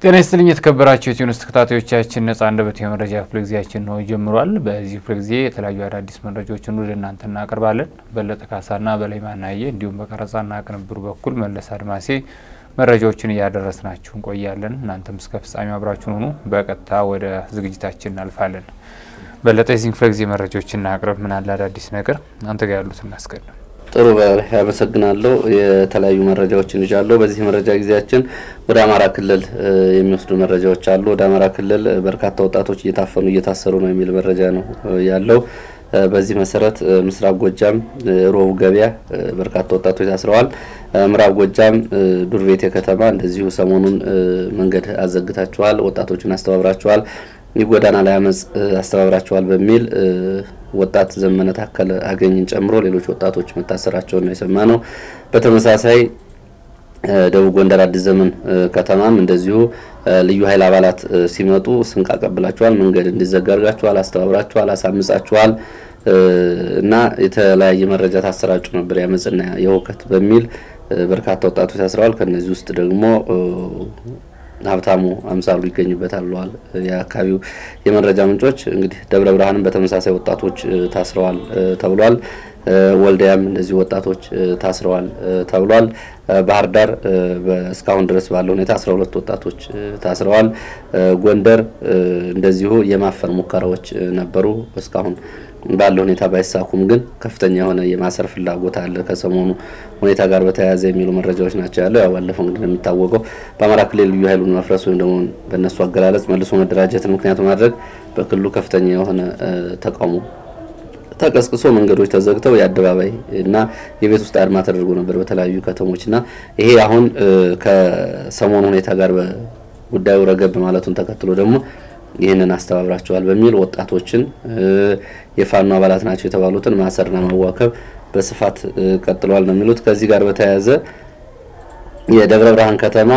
ጤና ይስጥልኝ የተከበራችሁ የቲዩኒስ ተከታታዮቻችን ነጻ አንደበት የመረጃ ክፍለ ጊዜያችን ነው ጀምሯል። በዚህ ክፍለ ጊዜ የተለያዩ አዳዲስ መረጃዎችን ወደ እናንተ እናቀርባለን። በለጠ ካሳና በላይ ማናየ እንዲሁም በቀረጻና ቅንብሩ በኩል መለስ አድማሴ መረጃዎችን እያደረስናችሁ እንቆያለን። እናንተም እስከ ፍጻሜ አብራችሁን ሆኑ። በቀጥታ ወደ ዝግጅታችን እናልፋለን። በለጠ የዚህ ክፍለ ጊዜ መረጃዎችን እናቅርብ። ምን አለ አዳዲስ ነገር አንተ ጋር ያሉት እናስቀድም። ጥሩ ያመሰግናለሁ። የተለያዩ መረጃዎችን ይዣለሁ። በዚህ መረጃ ጊዜያችን ወደ አማራ ክልል የሚወስዱ መረጃዎች አሉ። ወደ አማራ ክልል በርካታ ወጣቶች እየታፈኑ እየታሰሩ ነው የሚል መረጃ ነው ያለው። በዚህ መሰረት ምስራቅ ጎጃም ሮቡ ገበያ በርካታ ወጣቶች ታስረዋል። ምዕራብ ጎጃም ዱር ቤቴ ከተማ እንደዚሁ ሰሞኑን መንገድ አዘግታችኋል፣ ወጣቶችን አስተባብራችኋል የጎዳና ላይ አመፅ አስተባብራቸዋል በሚል ወጣት ዘመነ ታከለ አገኝን ጨምሮ ሌሎች ወጣቶች መታሰራቸውን ነው የሰማ ነው። በተመሳሳይ ደቡብ ጎንደር አዲስ ዘመን ከተማም እንደዚሁ ልዩ ኃይል አባላት ሲመጡ ስንቅ አቀብላችኋል፣ መንገድ እንዲዘጋ አድርጋችኋል፣ አስተባብራችኋል፣ አሳምጻችኋል እና የተለያየ መረጃ ታሰራጩ ነበር የአመፅና የሁከት በሚል በርካታ ወጣቶች ታስረዋል። ከነዚህ ውስጥ ደግሞ ሀብታሙ አምሳሉ ይገኙበታል ብለዋል የአካባቢው የመረጃ ምንጮች። እንግዲህ ደብረ ብርሃንም በተመሳሳይ ወጣቶች ታስረዋል ተብሏል። ወልዲያም እንደዚሁ ወጣቶች ታስረዋል ተብሏል። ባህር ዳር እስካሁን ድረስ ባለው ሁኔታ አስራ ሁለት ወጣቶች ታስረዋል። ጎንደር እንደዚሁ የማፈን ሙከራዎች ነበሩ እስካሁን ባለው ሁኔታ ባይሳኩም ግን ከፍተኛ የሆነ የማሰር ፍላጎት አለ ከሰሞኑ ሁኔታ ጋር በተያያዘ የሚሉ መረጃዎች ናቸው ያለው። ያው ባለፈው እንግዲህ እንደሚታወቀው በአማራ ክልል ልዩ ኃይሉን መፍረስ ወይም ደግሞ በእነሱ አገላለጽ መልሶ መደራጀትን ምክንያት ማድረግ በክልሉ ከፍተኛ የሆነ ተቃውሞ ተቀስቅሶ መንገዶች ተዘግተው የአደባባይ እና የቤት ውስጥ አድማ ተደርጎ ነበር በተለያዩ ከተሞች እና ይሄ አሁን ከሰሞኑ ሁኔታ ጋር ጉዳዩ ረገብ ማለቱን ተከትሎ ደግሞ ይህንን አስተባብራቸዋል በሚል ወጣቶችን የፋኖ አባላት ናቸው የተባሉትን ማሰርና ማዋከብ በስፋት ቀጥለዋል ነው የሚሉት። ከዚህ ጋር በተያያዘ የደብረ ብርሃን ከተማ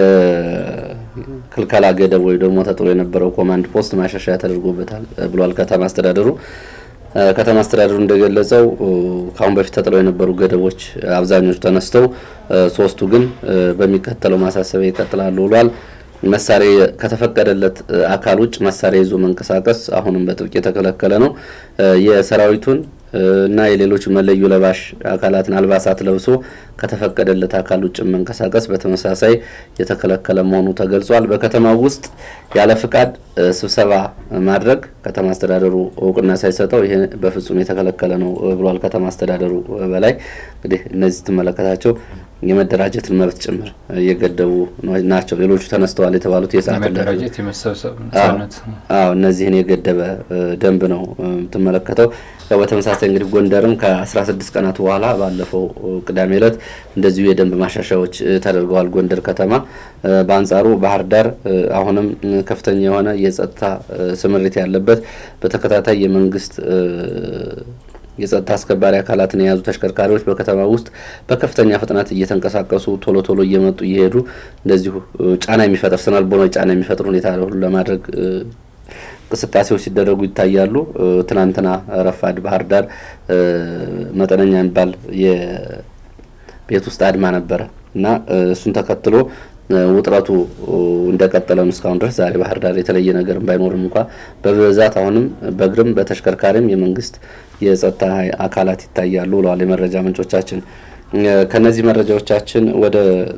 የክልከላ ገደብ ወይ ደግሞ ተጥሎ የነበረው ኮማንድ ፖስት ማሻሻያ ተደርጎበታል ብሏል ከተማ አስተዳደሩ። ከተማ አስተዳደሩ እንደገለጸው ከአሁን በፊት ተጥለው የነበሩ ገደቦች አብዛኞቹ ተነስተው ሶስቱ ግን በሚከተለው ማሳሰቢያ ይቀጥላሉ ብሏል። መሳሪያ ከተፈቀደለት አካል ውጭ መሳሪያ ይዞ መንቀሳቀስ አሁንም በጥብቅ የተከለከለ ነው። የሰራዊቱን እና የሌሎች መለዮ ለባሽ አካላትን አልባሳት ለብሶ ከተፈቀደለት አካል ውጭ መንቀሳቀስ በተመሳሳይ የተከለከለ መሆኑ ተገልጿል። በከተማው ውስጥ ያለ ፍቃድ ስብሰባ ማድረግ ከተማ አስተዳደሩ እውቅና ሳይሰጠው ይሄ በፍጹም የተከለከለ ነው ብሏል። ከተማ አስተዳደሩ በላይ እንግዲህ እነዚህ ትመለከታቸው የመደራጀትን መብት ጭምር እየገደቡ ናቸው። ሌሎቹ ተነስተዋል የተባሉት የሰዓት የመደራጀት የመሰብሰብ ነጻነት አዎ እነዚህን የገደበ ደንብ ነው የምትመለከተው። በተመሳሳይ እንግዲህ ጎንደርም ከ16 ቀናት በኋላ ባለፈው ቅዳሜ ዕለት እንደዚሁ የደንብ ማሻሻያዎች ተደርገዋል ጎንደር ከተማ። በአንጻሩ ባህር ዳር አሁንም ከፍተኛ የሆነ የጸጥታ ስምሪት ያለበት በተከታታይ የመንግስት የጸጥታ አስከባሪ አካላትን የያዙ ተሽከርካሪዎች በከተማ ውስጥ በከፍተኛ ፍጥነት እየተንቀሳቀሱ ቶሎ ቶሎ እየመጡ እየሄዱ እንደዚሁ ጫና የሚፈጥር ስነልቦናዊ ጫና የሚፈጥር ሁኔታ ሁሉ ለማድረግ እንቅስቃሴዎች ሲደረጉ ይታያሉ። ትናንትና ረፋድ ባህር ዳር መጠነኛ የሚባል የቤት ውስጥ አድማ ነበረ እና እሱን ተከትሎ ውጥረቱ እንደቀጠለ ነው እስካሁን ድረስ። ዛሬ ባህር ዳር የተለየ ነገር ባይኖርም እንኳ በብዛት አሁንም በእግርም በተሽከርካሪም የመንግስት የጸጥታ አካላት ይታያሉ ብለዋል የመረጃ ምንጮቻችን። ከነዚህ መረጃዎቻችን ወደ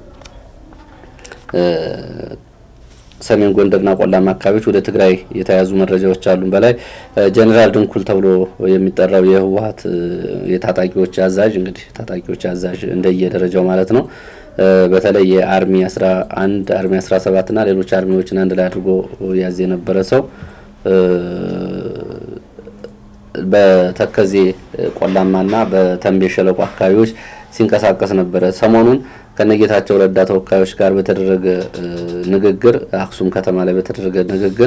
ሰሜን ጎንደርና ቆላማ አካባቢዎች ወደ ትግራይ የተያዙ መረጃዎች አሉን። በላይ ጀኔራል ድንኩል ተብሎ የሚጠራው የህወሀት የታጣቂዎች አዛዥ እንግዲህ ታጣቂዎች አዛዥ እንደየደረጃው ማለት ነው በተለይ የአርሚ 11 አርሚ 17 እና ሌሎች አርሚዎችን አንድ ላይ አድርጎ ያዝ የነበረ ሰው በተከዜ ቆላማና በተንቤን ሸለቆ አካባቢዎች ሲንቀሳቀስ ነበረ። ሰሞኑን ከነጌታቸው ረዳ ተወካዮች ጋር በተደረገ ንግግር አክሱም ከተማ ላይ በተደረገ ንግግር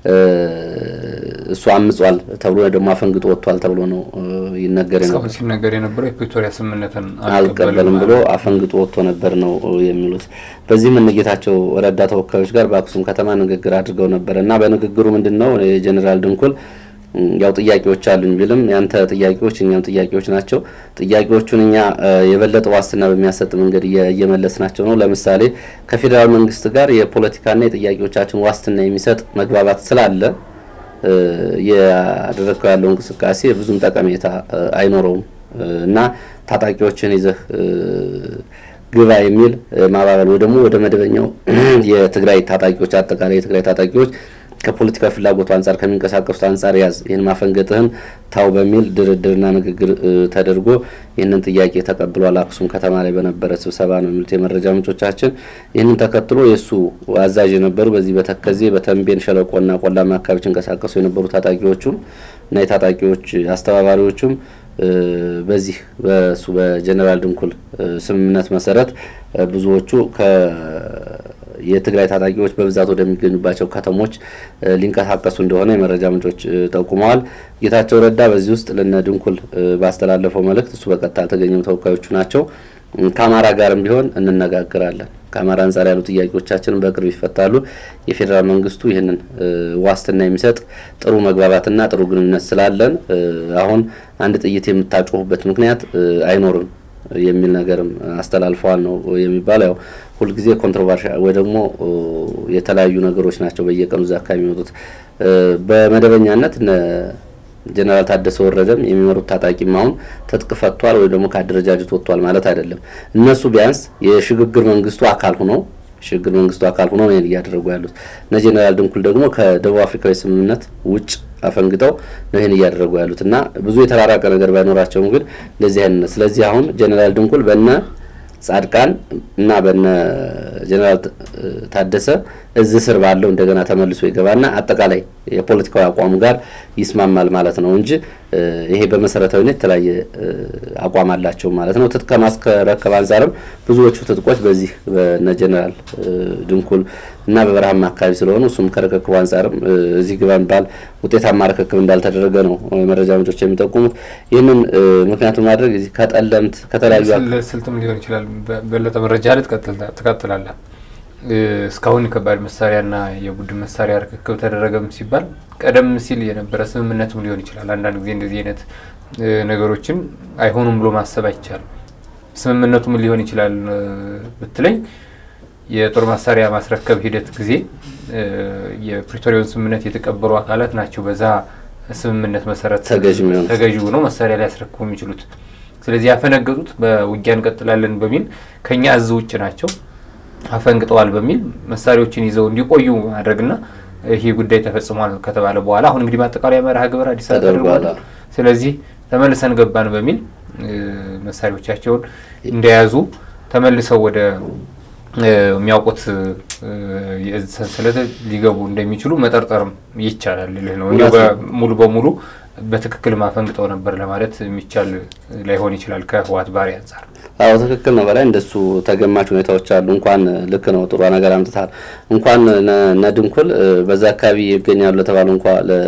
እሱ አምጿል ተብሎ ደግሞ አፈንግጦ ወጥቷል ተብሎ ነው ይነገር እስካሁን ሲነገር የነበረው የፕሪቶሪያ ስምምነትን አልቀበልም ብሎ አፈንግጦ ወጥቶ ነበር ነው የሚሉት። በዚህም እነጌታቸው ረዳ ተወካዮች ጋር በአክሱም ከተማ ንግግር አድርገው ነበር እና በንግግሩ ምንድን ነው የጀኔራል ድንኩል ያው ጥያቄዎች አሉኝ ቢልም ያንተ ጥያቄዎች እኛም ጥያቄዎች ናቸው። ጥያቄዎቹን እኛ የበለጠ ዋስትና በሚያሰጥ መንገድ እየመለስናቸው ነው። ለምሳሌ ከፌዴራል መንግስት ጋር የፖለቲካና የጥያቄዎቻችን ዋስትና የሚሰጥ መግባባት ስላለ ያደረግከው ያለው እንቅስቃሴ ብዙም ጠቀሜታ አይኖረውም እና ታጣቂዎችን ይዘህ ግባ የሚል ማባበል ወይ ደግሞ ወደ መደበኛው የትግራይ ታጣቂዎች አጠቃላይ የትግራይ ታጣቂዎች ከፖለቲካ ፍላጎቱ አንጻር ከሚንቀሳቀሱት አንጻር ያዝ ይህን ማፈንገጥህን ታው በሚል ድርድርና ንግግር ተደርጎ ይህንን ጥያቄ ተቀብሏል። አክሱም ከተማ ላይ በነበረ ስብሰባ ነው የሚሉት የመረጃ ምንጮቻችን። ይህንን ተከትሎ የእሱ አዛዥ የነበሩ በዚህ በተከዜ በተንቤን ሸለቆና ቆላማ አካባቢዎች ይንቀሳቀሱ የነበሩ ታጣቂዎቹም እና የታጣቂዎች አስተባባሪዎቹም በዚህ በሱ በጀኔራል ድንኩል ስምምነት መሰረት ብዙዎቹ የትግራይ ታጣቂዎች በብዛት ወደሚገኙባቸው ከተሞች ሊንቀሳቀሱ እንደሆነ የመረጃ ምንጮች ጠቁመዋል። ጌታቸው ረዳ በዚህ ውስጥ ለነ ድንኩል ባስተላለፈው መልእክት እሱ በቀጥታ አልተገኘም፣ ተወካዮቹ ናቸው። ከአማራ ጋርም ቢሆን እንነጋገራለን፣ ከአማራ አንጻር ያሉ ጥያቄዎቻችንን በቅርብ ይፈታሉ። የፌዴራል መንግስቱ ይህንን ዋስትና የሚሰጥ ጥሩ መግባባትና ጥሩ ግንኙነት ስላለን አሁን አንድ ጥይት የምታጮሁበት ምክንያት አይኖርም የሚል ነገርም አስተላልፈዋል ነው የሚባለው። ያው ሁልጊዜ ኮንትሮቨርሻል ወይ ደግሞ የተለያዩ ነገሮች ናቸው በየቀኑ እዛ አካባቢ የሚወጡት። በመደበኛነት ጀነራል ታደሰ ወረደም የሚመሩት ታጣቂም አሁን ትጥቅ ፈቷል ወይ ደግሞ ከአደረጃጀት ወጥቷል ማለት አይደለም። እነሱ ቢያንስ የሽግግር መንግስቱ አካል ሆነው ሽግግር መንግስቱ አካል ሆነው ነው እያደረጉ ያሉት። እነ ጀነራል ድንኩል ደግሞ ከደቡብ አፍሪካዊ ስምምነት ውጭ አፈንግጠው ነው ይህን እያደረጉ ያሉት እና ብዙ የተራራቀ ነገር ባይኖራቸውም ግን እንደዚህ አይነት ስለዚህ አሁን ጀነራል ድንኩል በነ ጻድቃን እና በነ ጀነራል ታደሰ እዝ ስር ባለው እንደገና ተመልሶ ይገባና አጠቃላይ የፖለቲካዊ አቋሙ ጋር ይስማማል ማለት ነው እንጂ ይሄ በመሰረታዊነት የተለያየ አቋም አላቸው ማለት ነው። ትጥቅ ከማስረከብ አንጻርም ብዙዎቹ ትጥቆች በዚህ በነ ጀነራል ድንኩል እና በበረሃማ አካባቢ ስለሆኑ እሱም ከርክክቡ አንጻርም እዚህ ግባ የሚባል ውጤታማ ርክክብ እንዳልተደረገ ነው መረጃ ምንጮች የሚጠቁሙት። ይህንን ምክንያቱም ማድረግ ከጠለምት ከተለያዩ ስልትም ሊሆን ይችላል። በለጠ መረጃ ላይ ትቀጥላለህ። እስካሁን ከባድ መሳሪያና የቡድን መሳሪያ ርክክብ ተደረገም ሲባል ቀደም ሲል የነበረ ስምምነትም ሊሆን ይችላል። አንዳንድ ጊዜ እንደዚህ አይነት ነገሮችን አይሆኑም ብሎ ማሰብ አይቻልም። ስምምነቱ ምን ሊሆን ይችላል ብትለኝ የጦር መሳሪያ ማስረከብ ሂደት ጊዜ የፕሪቶሪያውን ስምምነት የተቀበሉ አካላት ናቸው በዛ ስምምነት መሰረት ተገዥ ሆነው መሳሪያ ሊያስረክቡ የሚችሉት። ስለዚህ ያፈነገጡት በውጊያ እንቀጥላለን በሚል ከኛ እዝ ውጭ ናቸው አፈንግጠዋል በሚል መሳሪያዎችን ይዘው እንዲቆዩ ማድረግና ይሄ ጉዳይ ተፈጽሟል ከተባለ በኋላ አሁን እንግዲህ ማጠቃለያ መርሃ ግብር አዲስ አበባ ተደርጓል። ስለዚህ ተመልሰን ገባን በሚል መሳሪያዎቻቸውን እንደያዙ ተመልሰው ወደ የሚያውቁት የእዝ ሰንሰለት ሊገቡ እንደሚችሉ መጠርጠርም ይቻላል ልህ ነው። እንዲሁ ሙሉ በሙሉ በትክክል ማፈንግጠው ነበር ለማለት የሚቻል ላይሆን ይችላል ከህወሓት ባህሪ አንጻር። አዎ ትክክል ነው። በላይ እንደሱ ተገማች ሁኔታዎች አሉ። እንኳን ልክ ነው፣ ጥሩ ነገር አምጥታል። እንኳን ነድንኩል በዛ አካባቢ ይገኛሉ ለተባሉ እንኳ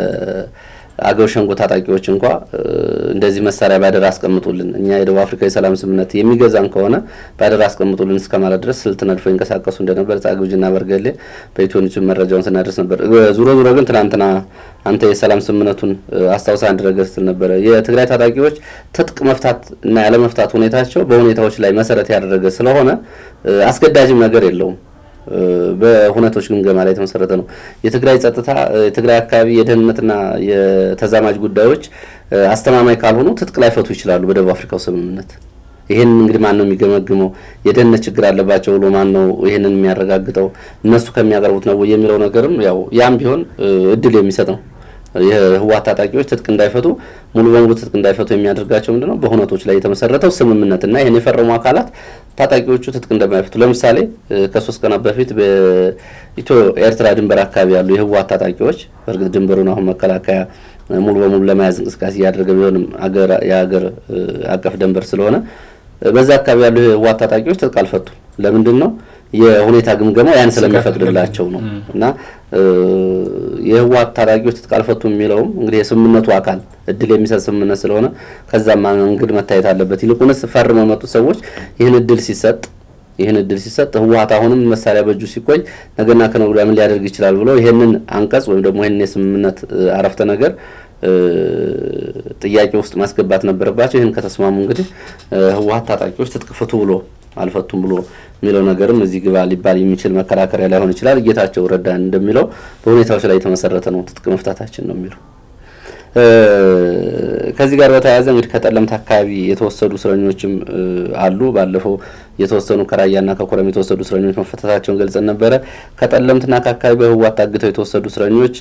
አገው ሸንጎ ታጣቂዎች እንኳ እንደዚህ መሳሪያ ባደራ አስቀምጡልን፣ እኛ የደቡብ አፍሪካ የሰላም ስምምነት የሚገዛን ከሆነ ባደራ አስቀምጡልን እስከ ማለት ድረስ ስልት ነድፎ ይንቀሳቀሱ እንደነበር ጻግብጅና በርገሌ በኢትዮኒስ መረጃውን ስናደርስ ነበር። ዙሮ ዙሮ ግን ትናንትና አንተ የሰላም ስምምነቱን አስታውሳ አንድ ነገር ስትል ነበረ። የትግራይ ታጣቂዎች ትጥቅ መፍታት እና ያለመፍታት ሁኔታቸው በሁኔታዎች ላይ መሰረት ያደረገ ስለሆነ አስገዳጅም ነገር የለውም። በሁነቶች ግምገማ ላይ የተመሰረተ ነው። የትግራይ ጸጥታ፣ የትግራይ አካባቢ የደህንነትና የተዛማጅ ጉዳዮች አስተማማኝ ካልሆኑ ትጥቅ ላይፈቱ ይችላሉ በደቡብ አፍሪካው ስምምነት። ይህን እንግዲህ ማን ነው የሚገመግመው? የደህንነት ችግር አለባቸው ብሎ ማን ነው ይህንን የሚያረጋግጠው? እነሱ ከሚያቀርቡት ነው የሚለው ነገርም ያው ያም ቢሆን እድል የሚሰጥ ነው። የህወሓት ታጣቂዎች ትጥቅ እንዳይፈቱ ሙሉ በሙሉ ትጥቅ እንዳይፈቱ የሚያደርጋቸው ምንድነው? በሁነቶች ላይ የተመሰረተው ስምምነትና ይህን የፈረሙ አካላት ታጣቂዎቹ ትጥቅ እንደማይፈቱ ለምሳሌ ከሶስት ቀናት በፊት በኢትዮ ኤርትራ ድንበር አካባቢ ያሉ የህወሓት ታጣቂዎች በእርግጥ ድንበሩን አሁን መከላከያ ሙሉ በሙሉ ለመያዝ እንቅስቃሴ እያደረገ ቢሆንም የሀገር አቀፍ ድንበር ስለሆነ በዛ አካባቢ ያሉ የህወሓት ታጣቂዎች ትጥቅ አልፈቱም። ለምንድን ነው? የሁኔታ ግምገማው ያን ስለሚፈቅድላቸው ነው። እና የህወሓት ታጣቂዎች ትጥቅ አልፈቱም የሚለውም እንግዲህ የስምምነቱ አካል እድል የሚሰጥ ስምምነት ስለሆነ ከዛም መንገድ መታየት አለበት። ይልቁንስ ፈርመው የመጡት ሰዎች ይህን እድል ሲሰጥ ይህን እድል ሲሰጥ ህወሓት አሁንም መሳሪያ በእጁ ሲቆይ ነገና ከነገ ወዲያ ምን ሊያደርግ ይችላል ብሎ ይህንን አንቀጽ ወይም ደግሞ ይህንን የስምምነት አረፍተ ነገር ጥያቄ ውስጥ ማስገባት ነበረባቸው። ይህን ከተስማሙ እንግዲህ ህወሀት ታጣቂዎች ትጥቅ ፍቱ ብሎ አልፈቱም ብሎ የሚለው ነገርም እዚህ ግባ ሊባል የሚችል መከራከሪያ ላይሆን ይችላል። ጌታቸው ረዳ እንደሚለው በሁኔታዎች ላይ የተመሰረተ ነው ትጥቅ መፍታታችን ነው የሚለው። ከዚህ ጋር በተያያዘ እንግዲህ ከጠለምት አካባቢ የተወሰዱ እስረኞችም አሉ። ባለፈው የተወሰኑ ከራያና ከኮረም የተወሰዱ እስረኞች መፈታታቸውን ገልጸን ነበረ። ከጠለምትና ከአካባቢ በህወሓት ታግተው የተወሰዱ እስረኞች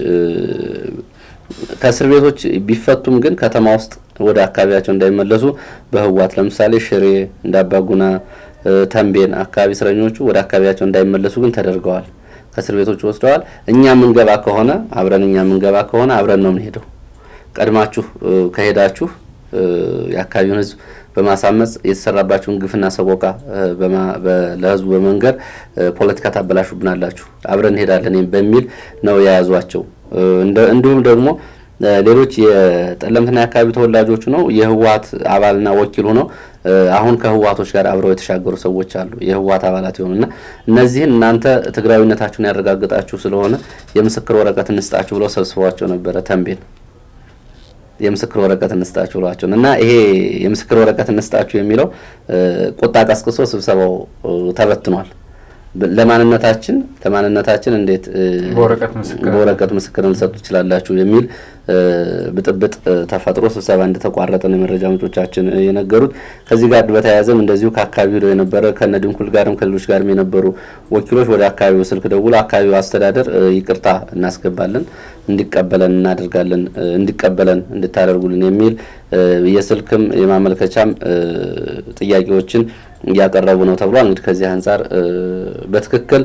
ከእስር ቤቶች ቢፈቱም ግን ከተማ ውስጥ ወደ አካባቢያቸው እንዳይመለሱ በህወሓት ለምሳሌ ሽሬ፣ እንዳባጉና፣ ተንቤን አካባቢ እስረኞቹ ወደ አካባቢያቸው እንዳይመለሱ ግን ተደርገዋል። ከእስር ቤቶች ወስደዋል። እኛ የምንገባ ከሆነ አብረን እኛ የምንገባ ከሆነ አብረን ነው የምንሄደው ቀድማችሁ ከሄዳችሁ የአካባቢውን ህዝብ በማሳመጽ የተሰራባችሁን ግፍና ሰቆቃ ለህዝቡ በመንገር ፖለቲካ ታበላሹብናላችሁ፣ አብረን እንሄዳለን በሚል ነው የያዟቸው። እንዲሁም ደግሞ ሌሎች የጠለምትና የአካባቢ ተወላጆቹ ነው የህወሀት አባልና ወኪል ሆነው አሁን ከህወሀቶች ጋር አብረው የተሻገሩ ሰዎች አሉ። የህወሀት አባላት የሆኑና እነዚህን እናንተ ትግራዊነታችሁን ያረጋግጣችሁ ስለሆነ የምስክር ወረቀት እንስጣችሁ ብለው ሰብስበዋቸው ነበረ ተንቤን የምስክር ወረቀት እንስጣችሁ ብሏቸው እና ይሄ የምስክር ወረቀት እንስጣችሁ የሚለው ቁጣ ቀስቅሶ ስብሰባው ተበትኗል። ለማንነታችን ለማንነታችን እንዴት በወረቀት ምስክር ልሰጡ ትችላላችሁ የሚል ብጥብጥ ተፈጥሮ ስብሰባ እንደተቋረጠ ነው የመረጃ ምንጮቻችን የነገሩት። ከዚህ ጋር በተያያዘም እንደዚሁ ከአካባቢው ሄደው የነበረ ከነ ድንኩል ጋርም ከሌሎች ጋርም የነበሩ ወኪሎች ወደ አካባቢው ስልክ ደውሎ አካባቢው አስተዳደር ይቅርታ እናስገባለን እንዲቀበለን እናደርጋለን እንዲቀበለን እንድታደርጉልን የሚል የስልክም የማመልከቻም ጥያቄዎችን እያቀረቡ ነው ተብሏል። እንግዲህ ከዚህ አንጻር በትክክል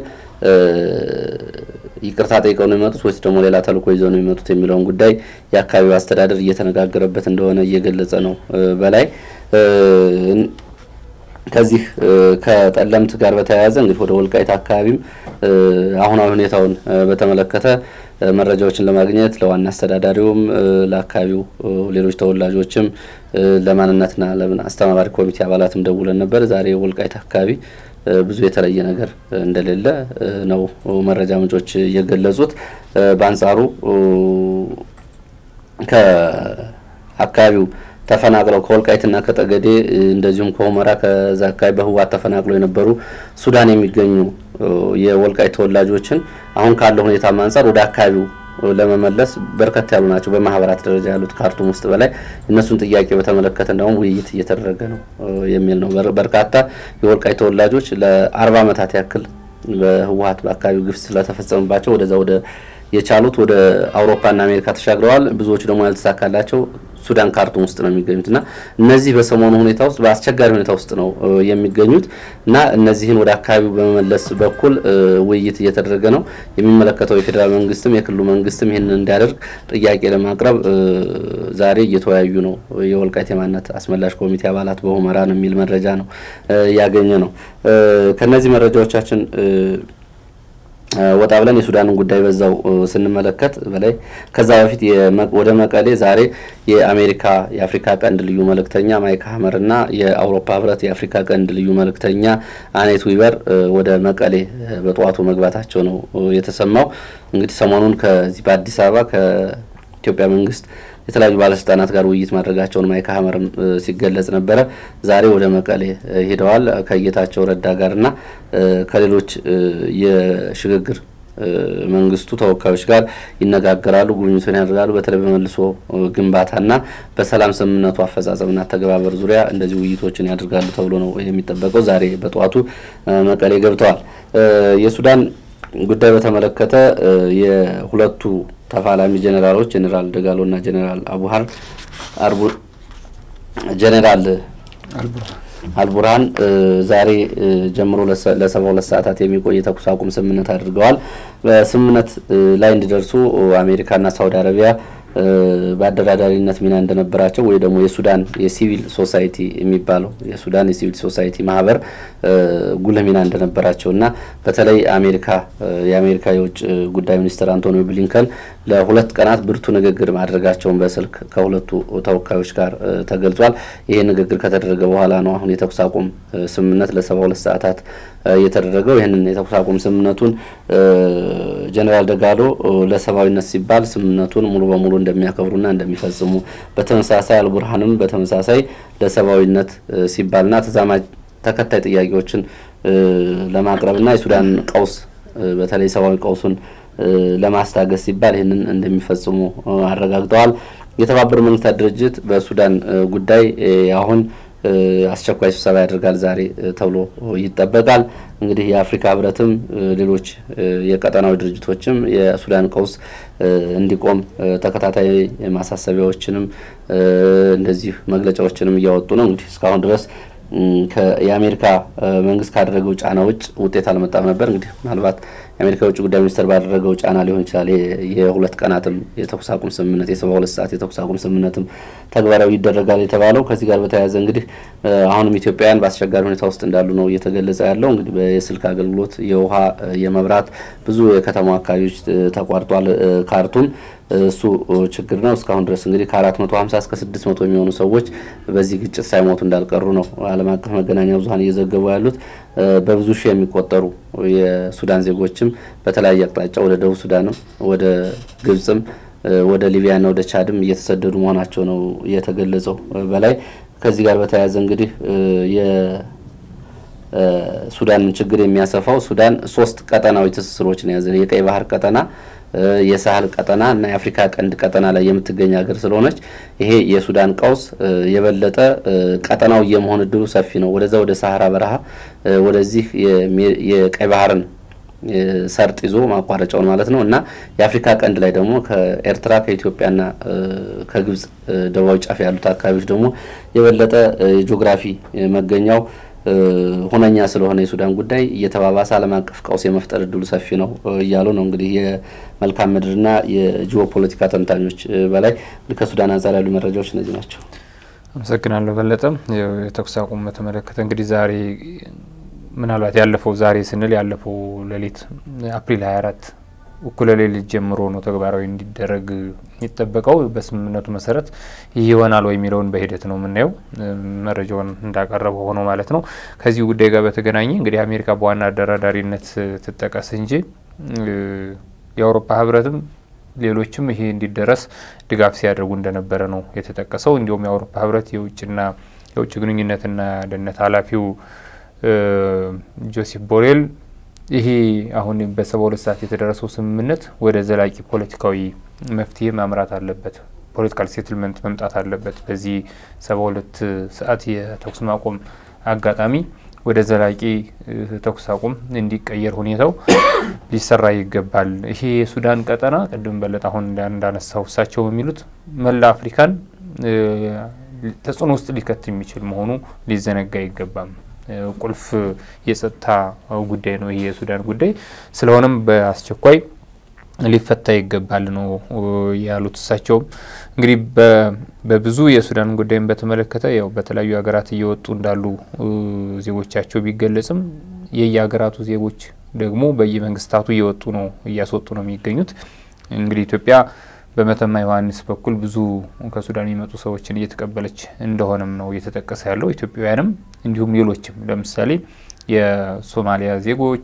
ይቅርታ ጠይቀው ነው የሚመጡት ወይስ ደግሞ ሌላ ተልእኮ ይዘው ነው የሚመጡት የሚለውን ጉዳይ የአካባቢው አስተዳደር እየተነጋገረበት እንደሆነ እየገለጸ ነው። በላይ ከዚህ ከጠለምት ጋር በተያያዘ እንግዲህ ወደ ወልቃይት አካባቢም አሁናዊ ሁኔታውን በተመለከተ መረጃዎችን ለማግኘት ለዋና አስተዳዳሪውም ለአካባቢው ሌሎች ተወላጆችም ለማንነትና ለምን አስተባባሪ ኮሚቴ አባላትም ደውለን ነበር። ዛሬ ወልቃይት አካባቢ ብዙ የተለየ ነገር እንደሌለ ነው መረጃ ምንጮች የገለጹት። በአንጻሩ ከአካባቢው ተፈናቅለው ከወልቃይትና ከጠገዴ እንደዚሁም ከሁመራ ከዛ አካባቢ በህወሓት ተፈናቅለው የነበሩ ሱዳን የሚገኙ የወልቃይት ተወላጆችን አሁን ካለው ሁኔታ አንጻር ወደ አካባቢው ለመመለስ በርከት ያሉ ናቸው። በማህበራት ደረጃ ያሉት ካርቱም ውስጥ በላይ እነሱን ጥያቄ በተመለከተ እንደውም ውይይት እየተደረገ ነው የሚል ነው። በርካታ የወልቃይት ተወላጆች ለአርባ ዓመታት ያክል በህወሓት በአካባቢው ግፍ ስለተፈጸመባቸው ወደዛ ወደ የቻሉት ወደ አውሮፓና አሜሪካ ተሻግረዋል። ብዙዎቹ ደግሞ ያልተሳካላቸው ሱዳን ካርቱም ውስጥ ነው የሚገኙት እና እነዚህ በሰሞኑ ሁኔታ ውስጥ በአስቸጋሪ ሁኔታ ውስጥ ነው የሚገኙት እና እነዚህን ወደ አካባቢው በመመለስ በኩል ውይይት እየተደረገ ነው። የሚመለከተው የፌዴራል መንግስትም የክልሉ መንግስትም ይህንን እንዲያደርግ ጥያቄ ለማቅረብ ዛሬ እየተወያዩ ነው። የወልቃይት የማንነት አስመላሽ ኮሚቴ አባላት በሁመራ ነው የሚል መረጃ ነው ያገኘ ነው። ከነዚህ መረጃዎቻችን ወጣ ብለን የሱዳንን ጉዳይ በዛው ስንመለከት በላይ ከዛ በፊት ወደ መቀሌ ዛሬ የአሜሪካ የአፍሪካ ቀንድ ልዩ መልእክተኛ ማይክ ሀመር እና የአውሮፓ ህብረት የአፍሪካ ቀንድ ልዩ መልእክተኛ አኔት ዊበር ወደ መቀሌ በጠዋቱ መግባታቸው ነው የተሰማው። እንግዲህ ሰሞኑን ከዚህ በአዲስ አበባ ከኢትዮጵያ መንግስት የተለያዩ ባለስልጣናት ጋር ውይይት ማድረጋቸውን ማይክ ሀመርም ሲገለጽ ነበረ። ዛሬ ወደ መቀሌ ሄደዋል ከጌታቸው ረዳ ጋርና ከሌሎች የሽግግር መንግስቱ ተወካዮች ጋር ይነጋገራሉ፣ ጉብኝቱን ያደርጋሉ። በተለይ በመልሶ ግንባታና በሰላም ስምምነቱ አፈጻጸምና አተገባበር ዙሪያ እንደዚህ ውይይቶችን ያደርጋሉ ተብሎ ነው የሚጠበቀው። ዛሬ በጠዋቱ መቀሌ ገብተዋል። የሱዳን ጉዳይ በተመለከተ የሁለቱ ተፋላሚ ጀኔራሎች ጀኔራል ደጋሎ እና ጀኔራል አቡሃር አርቡ ጀኔራል አልቡርሃን ዛሬ ጀምሮ ለሰባ ሁለት ሰዓታት የሚቆይ የተኩስ አቁም ስምምነት አድርገዋል። በስምምነት ላይ እንዲደርሱ አሜሪካና ሳውዲ አረቢያ በአደራዳሪነት ሚና እንደነበራቸው ወይ ደግሞ የሱዳን የሲቪል ሶሳይቲ የሚባለው የሱዳን የሲቪል ሶሳይቲ ማህበር ጉልህ ሚና እንደነበራቸው እና በተለይ አሜሪካ የአሜሪካ የውጭ ጉዳይ ሚኒስትር አንቶኒ ብሊንከን ለሁለት ቀናት ብርቱ ንግግር ማድረጋቸውን በስልክ ከሁለቱ ተወካዮች ጋር ተገልጿል። ይሄ ንግግር ከተደረገ በኋላ ነው አሁን የተኩስ አቁም ስምምነት ለሰባ ሁለት ሰዓታት የተደረገው። ይህንን የተኩስ አቁም ስምምነቱን ጀኔራል ደጋሎ ለሰብአዊነት ሲባል ስምምነቱን ሙሉ በሙሉ እንደሚያከብሩና እንደሚፈጽሙ በተመሳሳይ አልቡርሃንም በተመሳሳይ ለሰብአዊነት ሲባልና ተዛማጅ ተከታይ ጥያቄዎችን ለማቅረብና የሱዳን ቀውስ በተለይ ሰብአዊ ቀውሱን ለማስታገስ ሲባል ይህንን እንደሚፈጽሙ አረጋግጠዋል። የተባበሩት መንግስታት ድርጅት በሱዳን ጉዳይ አሁን አስቸኳይ ስብሰባ ያደርጋል ዛሬ ተብሎ ይጠበቃል። እንግዲህ የአፍሪካ ህብረትም ሌሎች የቀጠናዊ ድርጅቶችም የሱዳን ቀውስ እንዲቆም ተከታታይ ማሳሰቢያዎችንም እንደዚህ መግለጫዎችንም እያወጡ ነው። እንግዲህ እስካሁን ድረስ የአሜሪካ መንግስት ካደረገው ጫና ውጭ ውጤት አልመጣም ነበር። እንግዲህ ምናልባት የአሜሪካ የውጭ ጉዳይ ሚኒስትር ባደረገው ጫና ሊሆን ይችላል የሁለት ቀናትም የተኩስ አቁም ስምምነት የሰባ ሁለት ሰዓት የተኩስ አቁም ስምምነትም ተግባራዊ ይደረጋል የተባለው። ከዚህ ጋር በተያያዘ እንግዲህ አሁንም ኢትዮጵያውያን በአስቸጋሪ ሁኔታ ውስጥ እንዳሉ ነው እየተገለጸ ያለው። እንግዲህ የስልክ አገልግሎት፣ የውሃ፣ የመብራት ብዙ የከተማ አካባቢዎች ተቋርጧል። ካርቱም እሱ ችግር ነው። እስካሁን ድረስ እንግዲህ ከአራት መቶ ሀምሳ እስከ ስድስት መቶ የሚሆኑ ሰዎች በዚህ ግጭት ሳይሞቱ እንዳልቀሩ ነው ዓለም አቀፍ መገናኛ ብዙኃን እየዘገቡ ያሉት። በብዙ ሺህ የሚቆጠሩ የሱዳን ዜጎችም በተለያየ አቅጣጫ ወደ ደቡብ ሱዳንም ወደ ግብጽም ወደ ሊቢያና ወደ ቻድም እየተሰደዱ መሆናቸው ነው የተገለጸው። በላይ ከዚህ ጋር በተያያዘ እንግዲህ የሱዳንን ችግር የሚያሰፋው ሱዳን ሶስት ቀጠናዊ ትስስሮችን የያዘ የቀይ ባህር ቀጠና የሳህል ቀጠና እና የአፍሪካ ቀንድ ቀጠና ላይ የምትገኝ ሀገር ስለሆነች ይሄ የሱዳን ቀውስ የበለጠ ቀጠናው የመሆን እድሉ ሰፊ ነው። ወደዛ ወደ ሳህራ በረሃ ወደዚህ የቀይ ባህርን ሰርጥ ይዞ ማቋረጫውን ማለት ነው እና የአፍሪካ ቀንድ ላይ ደግሞ ከኤርትራ ከኢትዮጵያና ከግብጽ ደቡባዊ ጫፍ ያሉት አካባቢዎች ደግሞ የበለጠ የጂኦግራፊ መገኛው ሁነኛ ስለሆነ የሱዳን ጉዳይ እየተባባሰ ዓለም አቀፍ ቀውስ የመፍጠር እድሉ ሰፊ ነው እያሉ ነው እንግዲህ የመልካም ምድርና የጂኦፖለቲካ ተንታኞች። በላይ ከሱዳን አንጻር ያሉ መረጃዎች እነዚህ ናቸው። አመሰግናለሁ በለጠም። የተኩስ አቁም በተመለከተ እንግዲህ ዛሬ ምናልባት ያለፈው ዛሬ ስንል ያለፈው ሌሊት አፕሪል 24 እኩለ ሌሊት ጀምሮ ነው ተግባራዊ እንዲደረግ የሚጠበቀው። በስምምነቱ መሰረት ይህ ይሆናል ወይ የሚለውን በሂደት ነው የምናየው። መረጃውን እንዳቀረበው ሆኖ ማለት ነው። ከዚህ ጉዳይ ጋር በተገናኘ እንግዲህ አሜሪካ በዋና አደራዳሪነት ትጠቀስ እንጂ የአውሮፓ ህብረትም ሌሎችም ይሄ እንዲደረስ ድጋፍ ሲያደርጉ እንደነበረ ነው የተጠቀሰው። እንዲሁም የአውሮፓ ህብረት የውጭና የውጭ ግንኙነትና ደህንነት ኃላፊው ጆሴፍ ቦሬል ይሄ አሁን በሰባ ሁለት ሰዓት የተደረሰው ስምምነት ወደ ዘላቂ ፖለቲካዊ መፍትሄ ማምራት አለበት፣ ፖለቲካል ሴትልመንት መምጣት አለበት። በዚህ ሰባ ሁለት ሰዓት የተኩስ ማቆም አጋጣሚ ወደ ዘላቂ ተኩስ አቁም እንዲቀየር ሁኔታው ሊሰራ ይገባል። ይሄ የሱዳን ቀጠና ቅድም በለጠ አሁን እንዳነሳው እሳቸው የሚሉት መላ አፍሪካን ተጽዕኖ ውስጥ ሊከት የሚችል መሆኑ ሊዘነጋ አይገባም። ቁልፍ የጸጥታ ጉዳይ ነው ይሄ የሱዳን ጉዳይ። ስለሆነም በአስቸኳይ ሊፈታ ይገባል ነው ያሉት። እሳቸውም እንግዲህ በብዙ የሱዳን ጉዳይን በተመለከተ ያው በተለያዩ ሀገራት እየወጡ እንዳሉ ዜጎቻቸው ቢገለጽም የየሀገራቱ ዜጎች ደግሞ በየመንግስታቱ እየወጡ ነው እያስወጡ ነው የሚገኙት። እንግዲህ ኢትዮጵያ በመተማ ዮሐንስ በኩል ብዙ ከሱዳን የሚመጡ ሰዎችን እየተቀበለች እንደሆነም ነው እየተጠቀሰ ያለው። ኢትዮጵያውያንም እንዲሁም ሌሎችም ለምሳሌ የሶማሊያ ዜጎች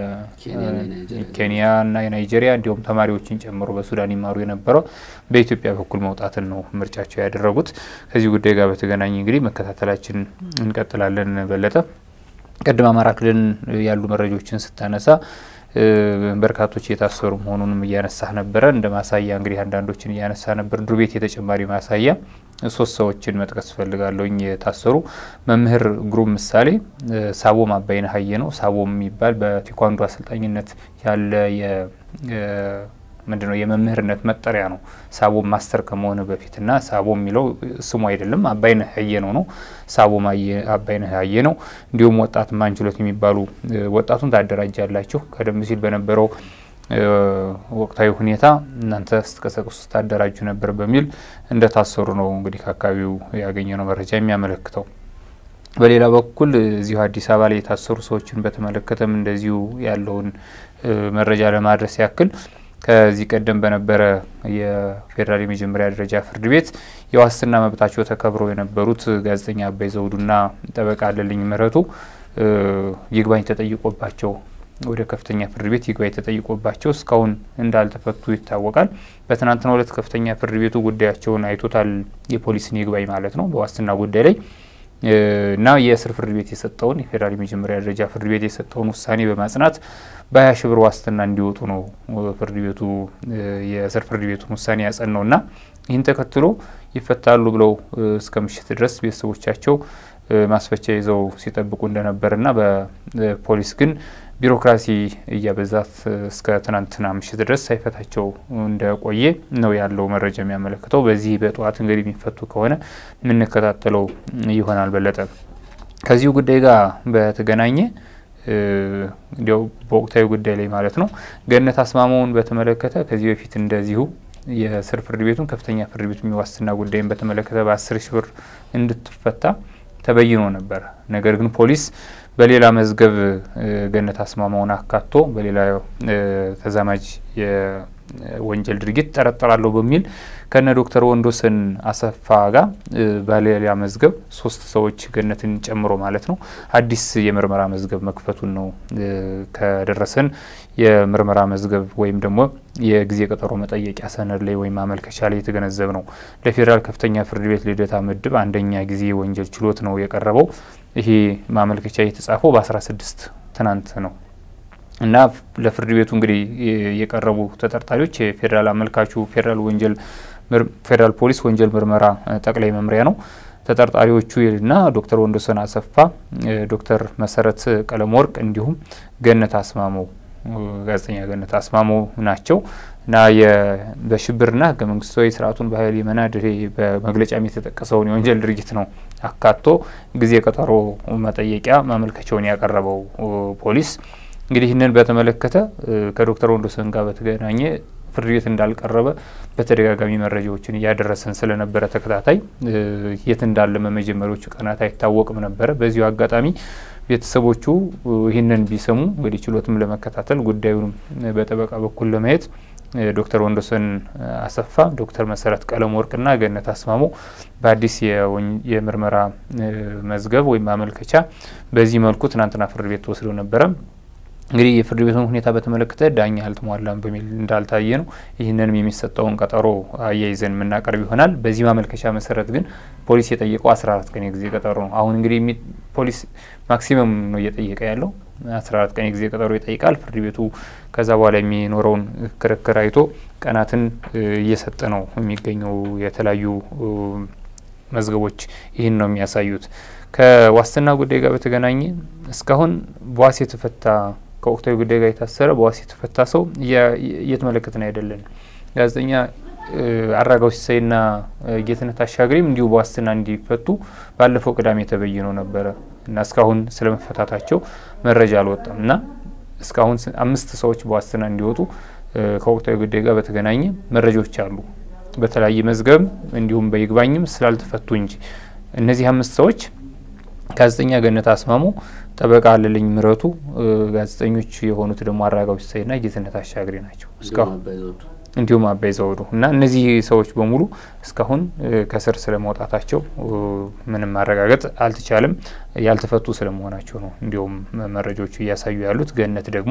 የኬንያና የናይጄሪያ እንዲሁም ተማሪዎችን ጨምሮ በሱዳን ይማሩ የነበረው በኢትዮጵያ በኩል መውጣትን ነው ምርጫቸው ያደረጉት። ከዚህ ጉዳይ ጋር በተገናኘ እንግዲህ መከታተላችን እንቀጥላለን። በለጠ ቅድም አማራ ክልል ያሉ መረጃዎችን ስታነሳ በርካቶች የታሰሩ መሆኑንም እያነሳህ ነበረ። እንደ ማሳያ እንግዲህ አንዳንዶችን እያነሳ ነበር። ዱር ቤት የተጨማሪ ማሳያ ሶስት ሰዎችን መጥቀስ እፈልጋለሁኝ የታሰሩ መምህር ግሩም ምሳሌ፣ ሳቦም አባይነህ ሀየ ነው። ሳቦም የሚባል በቴኳንዶ አሰልጣኝነት ያለ ምንድን ነው የመምህርነት መጠሪያ ነው። ሳቦም ማስተር ከመሆን በፊት እና ሳቦም የሚለው ስሙ አይደለም አባይነህ ሀየ ነው ነው ሳቦም አባይነህ ሀየ ነው። እንዲሁም ወጣት ማንችሎት የሚባሉ ወጣቱን ታደራጃላችሁ ቀደም ሲል በነበረው ወቅታዊ ሁኔታ እናንተ ስትቀሰቅሱ ስታደራጁ ነበር በሚል እንደታሰሩ ነው እንግዲህ ከአካባቢው ያገኘነው መረጃ የሚያመለክተው። በሌላ በኩል እዚሁ አዲስ አበባ ላይ የታሰሩ ሰዎችን በተመለከተም እንደዚሁ ያለውን መረጃ ለማድረስ ያክል ከዚህ ቀደም በነበረ የፌዴራል የመጀመሪያ ደረጃ ፍርድ ቤት የዋስትና መብታቸው ተከብረው የነበሩት ጋዜጠኛ አባይ ዘውዱና ጠበቃ አለልኝ ምህረቱ ይግባኝ ተጠይቆባቸው ወደ ከፍተኛ ፍርድ ቤት ይግባኝ ተጠይቆባቸው እስካሁን እንዳልተፈቱ ይታወቃል። በትናንትናው ዕለት ከፍተኛ ፍርድ ቤቱ ጉዳያቸውን አይቶታል። የፖሊስን ይግባኝ ማለት ነው በዋስትና ጉዳይ ላይ እና የእስር ፍርድ ቤት የሰጠውን የፌዴራል የመጀመሪያ ደረጃ ፍርድ ቤት የሰጠውን ውሳኔ በማጽናት በሀያ ሺ ብር ዋስትና እንዲወጡ ነው ፍርድ ቤቱ የእስር ፍርድ ቤቱን ውሳኔ ያጸናው እና ይህን ተከትሎ ይፈታሉ ብለው እስከ ምሽት ድረስ ቤተሰቦቻቸው ማስፈቻ ይዘው ሲጠብቁ እንደነበርና በፖሊስ ግን ቢሮክራሲ እያበዛት እስከ ትናንትና ምሽት ድረስ ሳይፈታቸው እንደቆየ ነው ያለው መረጃ የሚያመለክተው። በዚህ በጠዋት እንግዲህ የሚፈቱ ከሆነ የምንከታተለው ይሆናል። በለጠ ከዚሁ ጉዳይ ጋር በተገናኘ እንዲያው በወቅታዊ ጉዳይ ላይ ማለት ነው ገነት አስማማውን በተመለከተ ከዚህ በፊት እንደዚሁ የስር ፍርድ ቤቱን ከፍተኛ ፍርድ ቤቱ የሚዋስትና ጉዳይን በተመለከተ በአስር ሺ ብር እንድትፈታ ተበይኖ ነበር። ነገር ግን ፖሊስ በሌላ መዝገብ ገነት አስማማውን አካቶ በሌላ ተዛማጅ የወንጀል ድርጊት ጠረጠራለሁ በሚል ከነ ዶክተር ወንዶሰን አሰፋ ጋር በሌላ መዝገብ ሶስት ሰዎች ገነትን ጨምሮ ማለት ነው አዲስ የምርመራ መዝገብ መክፈቱን ነው ከደረሰን የምርመራ መዝገብ ወይም ደግሞ የጊዜ ቀጠሮ መጠየቂያ ሰነድ ላይ ወይም ማመልከቻ ላይ የተገነዘብ ነው። ለፌዴራል ከፍተኛ ፍርድ ቤት ልደታ ምድብ አንደኛ ጊዜ ወንጀል ችሎት ነው የቀረበው። ይሄ ማመልከቻ የተጻፈው በ16 ትናንት ነው እና ለፍርድ ቤቱ እንግዲህ የቀረቡ ተጠርጣሪዎች የፌዴራል አመልካቹ ፌዴራል ወንጀል ፌዴራል ፖሊስ ወንጀል ምርመራ ጠቅላይ መምሪያ ነው። ተጠርጣሪዎቹ እና ዶክተር ወንዶሰን አሰፋ፣ ዶክተር መሰረት ቀለም ወርቅ እንዲሁም ገነት አስማመው ጋዜጠኛ ገነት አስማመው ናቸው እና በሽብርና ህገ መንግስታዊ ስርዓቱን በኃይል የመናድ በመግለጫም የተጠቀሰውን የወንጀል ድርጊት ነው አካቶ ጊዜ ቀጠሮ መጠየቂያ ማመልከቻውን ያቀረበው ፖሊስ እንግዲህ ይህንን በተመለከተ ከዶክተር ወንዶሰን ጋር በተገናኘ ፍርድ ቤት እንዳልቀረበ በተደጋጋሚ መረጃዎችን እያደረሰን ስለነበረ ተከታታይ የት እንዳለ በመጀመሪያዎቹ ቀናት አይታወቅም ነበረ። በዚሁ አጋጣሚ ቤተሰቦቹ ይህንን ቢሰሙ እንግዲህ ችሎትም ለመከታተል ጉዳዩንም በጠበቃ በኩል ለማየት ዶክተር ወንዶሰን አሰፋ፣ ዶክተር መሰረት ቀለም ወርቅና ገነት አስማሞ በአዲስ የምርመራ መዝገብ ወይም ማመልከቻ በዚህ መልኩ ትናንትና ፍርድ ቤት ተወስደው ነበረ። እንግዲህ የፍርድ ቤቱን ሁኔታ በተመለከተ ዳኛ አልተሟላም በሚል እንዳልታየ ነው። ይህንንም የሚሰጠውን ቀጠሮ አያይዘን የምናቀርብ ይሆናል። በዚህ ማመልከቻ መሰረት ግን ፖሊስ የጠየቀው አስራ አራት ቀን የጊዜ ቀጠሮ ነው። አሁን እንግዲህ ፖሊስ ማክሲመም ነው እየጠየቀ ያለው አስራ አራት ቀን የጊዜ ቀጠሮ ይጠይቃል። ፍርድ ቤቱ ከዛ በኋላ የሚኖረውን ክርክር አይቶ ቀናትን እየሰጠ ነው የሚገኘው። የተለያዩ መዝገቦች ይህን ነው የሚያሳዩት። ከዋስትና ጉዳይ ጋር በተገናኘ እስካሁን በዋስ የተፈታ ከወቅታዊ ጉዳይ ጋር የታሰረ በዋስ የተፈታ ሰው እየተመለከትን አይደለን። ጋዜጠኛ አራጋው ሲሳይና ጌትነት አሻግሬም እንዲሁ በዋስትና እንዲፈቱ ባለፈው ቅዳሜ ተበይኖ ነበረ እና እስካሁን ስለመፈታታቸው መረጃ አልወጣም እና እስካሁን አምስት ሰዎች በዋስትና እንዲወጡ ከወቅታዊ ጉዳይ ጋር በተገናኘ መረጃዎች አሉ። በተለያየ መዝገብ እንዲሁም በይግባኝም ስላልተፈቱ እንጂ እነዚህ አምስት ሰዎች ጋዜጠኛ ገነት አስማሙ፣ ጠበቃ አለልኝ ምረቱ፣ ጋዜጠኞች የሆኑት ደግሞ አራጋው ሲሳይና ጌትነት አሻግሬ ናቸው እስካሁን እንዲሁም አባይ ዘውዱ እና እነዚህ ሰዎች በሙሉ እስካሁን ከስር ስለመውጣታቸው ምንም ማረጋገጥ አልተቻለም። ያልተፈቱ ስለመሆናቸው ነው እንዲሁም መረጃዎቹ እያሳዩ ያሉት። ገነት ደግሞ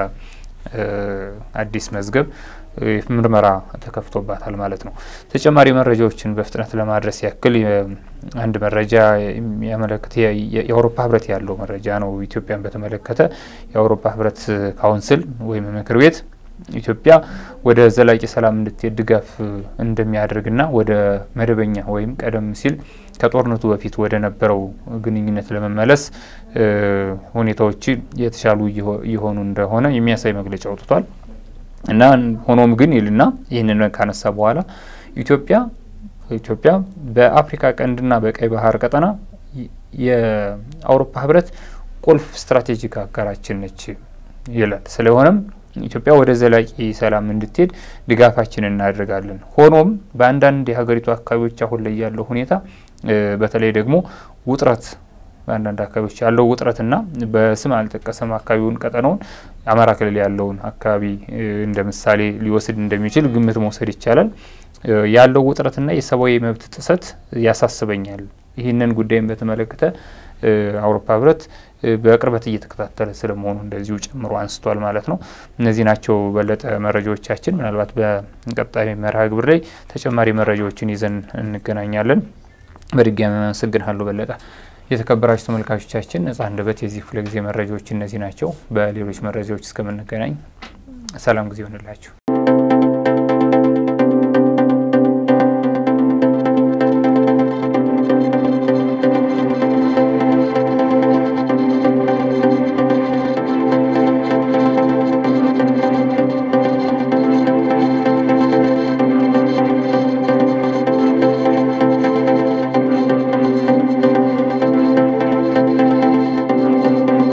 ከአዲስ መዝገብ ምርመራ ተከፍቶባታል ማለት ነው። ተጨማሪ መረጃዎችን በፍጥነት ለማድረስ ያክል አንድ መረጃ የሚያመለክት የአውሮፓ ህብረት ያለው መረጃ ነው። ኢትዮጵያን በተመለከተ የአውሮፓ ህብረት ካውንስል ወይም ምክር ቤት ኢትዮጵያ ወደ ዘላቂ ሰላም እንድትሄድ ድጋፍ እንደሚያደርግና ወደ መደበኛ ወይም ቀደም ሲል ከጦርነቱ በፊት ወደ ነበረው ግንኙነት ለመመለስ ሁኔታዎች የተሻሉ እየሆኑ እንደሆነ የሚያሳይ መግለጫ አውጥቷል እና ሆኖም ግን ይልና ይህንን ካነሳ በኋላ ኢትዮጵያ ኢትዮጵያ በአፍሪካ ቀንድና በቀይ ባህር ቀጠና የአውሮፓ ህብረት ቁልፍ ስትራቴጂክ አጋራችን ነች ይላል። ስለሆነም ኢትዮጵያ ወደ ዘላቂ ሰላም እንድትሄድ ድጋፋችን እናደርጋለን። ሆኖም በአንዳንድ የሀገሪቱ አካባቢዎች አሁን ላይ ያለው ሁኔታ በተለይ ደግሞ ውጥረት በአንዳንድ አካባቢዎች ያለው ውጥረትና በስም አልጠቀሰም አካባቢውን ቀጠናውን አማራ ክልል ያለውን አካባቢ እንደ ምሳሌ ሊወስድ እንደሚችል ግምት መውሰድ ይቻላል። ያለው ውጥረትና የሰብአዊ መብት ጥሰት ያሳስበኛል ይህንን ጉዳይም በተመለከተ አውሮፓ ህብረት በቅርበት እየተከታተለ ስለመሆኑ እንደዚሁ ጨምሮ አንስቷል ማለት ነው። እነዚህ ናቸው በለጠ መረጃዎቻችን። ምናልባት በቀጣይ መርሃ ግብር ላይ ተጨማሪ መረጃዎችን ይዘን እንገናኛለን። በድጋሚ አመሰግናለሁ በለጠ። የተከበራችሁ ተመልካቾቻችን ነጻ አንደበት የዚህ ክፍለ ጊዜ መረጃዎች እነዚህ ናቸው። በሌሎች መረጃዎች እስከምንገናኝ ሰላም ጊዜ ይሆንላችሁ።